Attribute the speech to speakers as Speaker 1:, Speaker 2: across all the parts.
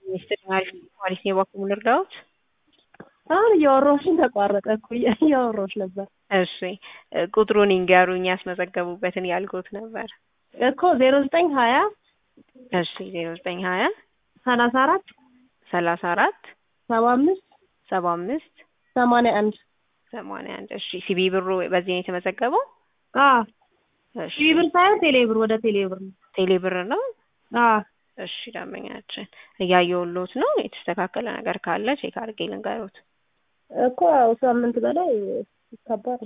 Speaker 1: ሚኒስትር ማሪስ ነው የባኩ ልርዳዎት?
Speaker 2: አሁን እያወራሁሽን ተቋረጠ እኮ እያወራሁሽ ነበር
Speaker 1: እሺ ቁጥሩን ይንገሩኝ ያስመዘገቡበትን ያልኩት ነበር
Speaker 2: እኮ ዜሮ ዘጠኝ ሀያ
Speaker 1: እሺ ዜሮ ዘጠኝ ሀያ
Speaker 2: ሰላሳ አራት
Speaker 1: ሰላሳ አራት
Speaker 2: ሰባ አምስት
Speaker 1: ሰባ አምስት
Speaker 2: ሰማንያ አንድ
Speaker 1: ሰማንያ አንድ እሺ ሲቢ ብሩ በዚህ ነው የተመዘገበው
Speaker 2: አዎ
Speaker 1: እሺ
Speaker 2: ሺህ ብር ሳይሆን ቴሌ ብር ወደ ቴሌ ብር ነው
Speaker 1: ቴሌ ብር ነው
Speaker 2: አዎ
Speaker 1: እሺ ደንበኛችን እያየሁልዎት ነው የተስተካከለ ነገር ካለ ቼክ አድርጌ ልንገሩት
Speaker 2: እኮ ያው ሳምንት በላይ ከባድ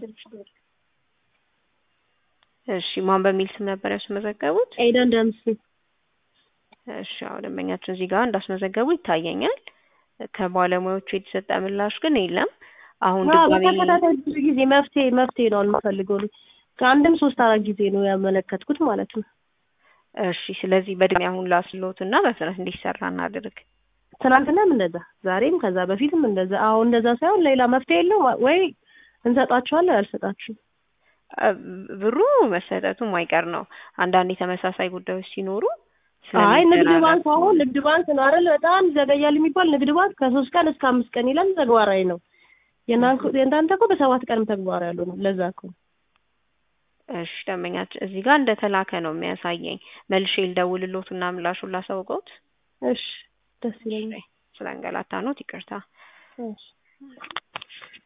Speaker 1: እሺ ማን በሚል ስም ነበር ያስመዘገቡት
Speaker 2: ኤደን ደምሴ
Speaker 1: እሺ አዎ ደንበኛችን እዚህ ጋር እንዳስመዘገቡ ይታየኛል ከባለሙያዎቹ የተሰጠ ምላሽ ግን የለም አሁን
Speaker 2: አዎ
Speaker 1: ድጋሜ
Speaker 2: በተከታታይ ብዙ ጊዜ መፍትሄ መፍትሄ ነው የምፈልገው እኔ ከአንድም ሶስት አራት ጊዜ ነው ያመለከትኩት ማለት ነው
Speaker 1: እሺ ስለዚህ በድጋሚ አሁን ላስሎት እና በፍጥነት እንዲሰራ እናድርግ
Speaker 2: ትናንትናም እንደዛ ዛሬም ከዛ በፊትም እንደዛ አሁን እንደዛ ሳይሆን ሌላ መፍትሄ የለውም ወይ እንሰጣችኋለን አልሰጣችሁም
Speaker 1: አ- ብሩ መሰጠቱ ማይቀር ነው አንዳንድ የተመሳሳይ ጉዳዮች ሲኖሩ
Speaker 2: አይ ንግድ
Speaker 1: ስለሚደራረቡ
Speaker 2: ባንክ አሁን ንግድ ባንክ ነው አይደል በጣም ይዘገያል የሚባል ንግድ ባንክ ከሶስት ቀን እስከ አምስት ቀን ይላል ተግባራዊ ነው የእናንተ የእናንተ እኮ በሰባት ቀንም ተግባራዊ ያሉ ነው ለዛ እኮ ነው
Speaker 1: እሺ ደንበኛችን እዚህ ጋር እንደተላከ ነው የሚያሳየኝ መልሼ ልደውልሎት እና ምላሹን ላሳውቀውት
Speaker 2: እሺ ደስ ይለኛል
Speaker 1: ስለ አንገላታኖት ይቅርታ
Speaker 2: እሺ